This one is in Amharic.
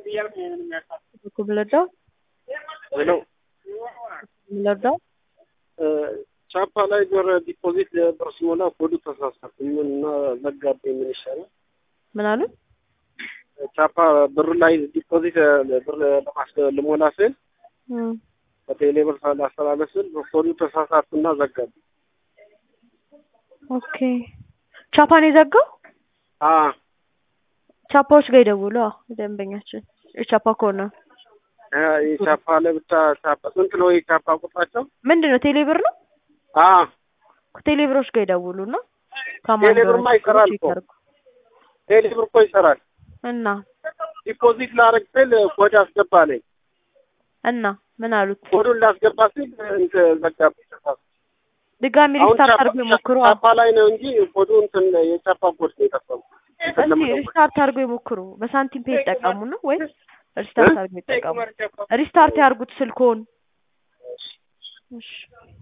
Kumlada? ሄሎ Kumlada? ቻፓ ላይ ብር ዲፖዚት ብር ሲሞላ ኮዱ ተሳሳትኩኝ እና ዘጋብኝ። ምን ይሻላል? ምን አሉ? ቻፓ ብር ላይ ዲፖዚት ብር ለማስ ልሞላ ስል እም፣ በቴሌ ብር ላስተላለፍ ስል ኮዱ ተሳሳትና ዘጋብኝ። ኦኬ ቻፓን የዘጋው አ ቻፓዎች ጋር ይደውሉ። አዎ ደንበኛችን የቻፓ ከሆነ አ የቻፓ ለብቻ ቻፓ ስንት ነው የቻፓ ቁጥራቸው? ምንድን ነው ቴሌብር ነው? አ ቴሌብሮች ጋር ይደውሉ እና ከማን ቴሌብርማ እንደሆነ ይሰራል ቼክ እኮ። ያድርጉ። ቴሌ ብር እኮ ይሰራል። እና ዲፖዚት ላረግ ስል ኮድ አስገባለኝ። እና ምን አሉት? ኮዱን ላስገባ ስል እንትን ዘጋብኝ። ተሳሳትኩ። ድጋሚ አሁን ሪስታርት ቻፓ አድርገው ይሞክሩ። ቻፓ ላይ ነው እንጂ ኮዱ እንትን የቻፓ ኮድ ነው የጠፋው። እስቲ ሪስታርት አድርገው ይሞክሩ። በሳንቲም ፔ ይጠቀሙ ነው ወይስ ሪስታርት አድርገው ይጠቀሙ? ሪስታርት ያርጉት ስልኮን። እሺ